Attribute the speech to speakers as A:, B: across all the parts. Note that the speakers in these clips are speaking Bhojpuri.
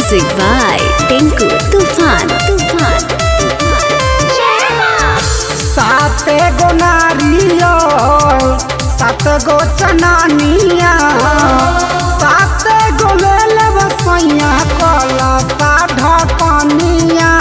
A: Music by Tinku Tufan. Tufan.
B: सात गो नारियल सात गो चनानिया सात गो ले लेब सैया कला सा ढकनिया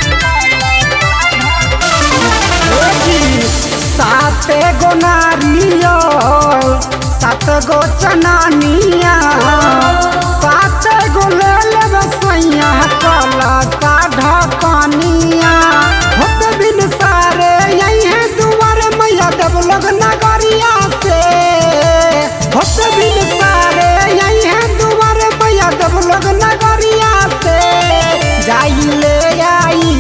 B: ए जी, सात गो नारियल सात गो चनानिया सात गो ले लेब सैया कला सा ढकनिया होत बिन सारे यही है दुआर मैया देव लोग नगरिया से होत बिन सारे यही है दुआर मैया देव लोग नगरिया से जाई ले आई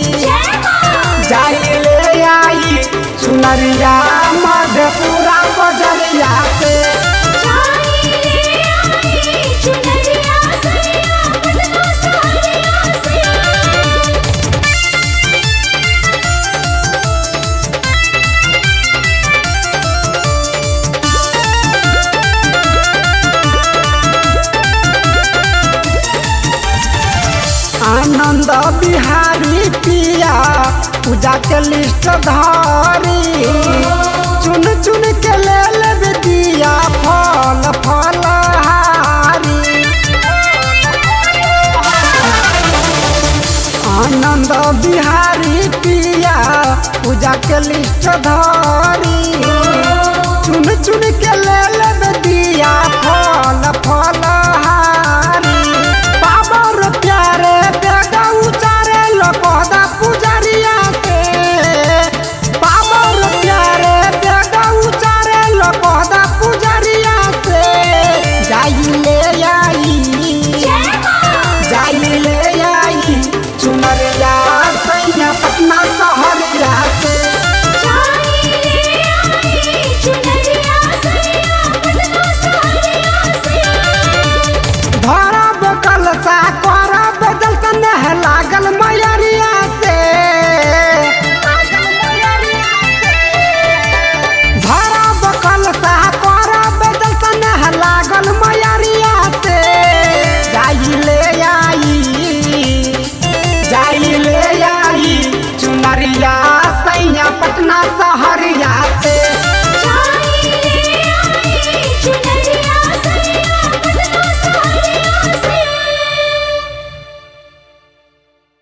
B: जाई ले आई सुनरिया मधेपुरा बजरिया से आनंद बिहारी पिया पूजा के लिस्ट धारी चुन चुन के ले लेब दिया फल फल हारी आनंद बिहारी पिया पूजा के लिस्ट धारी चुन चुन के ले लेब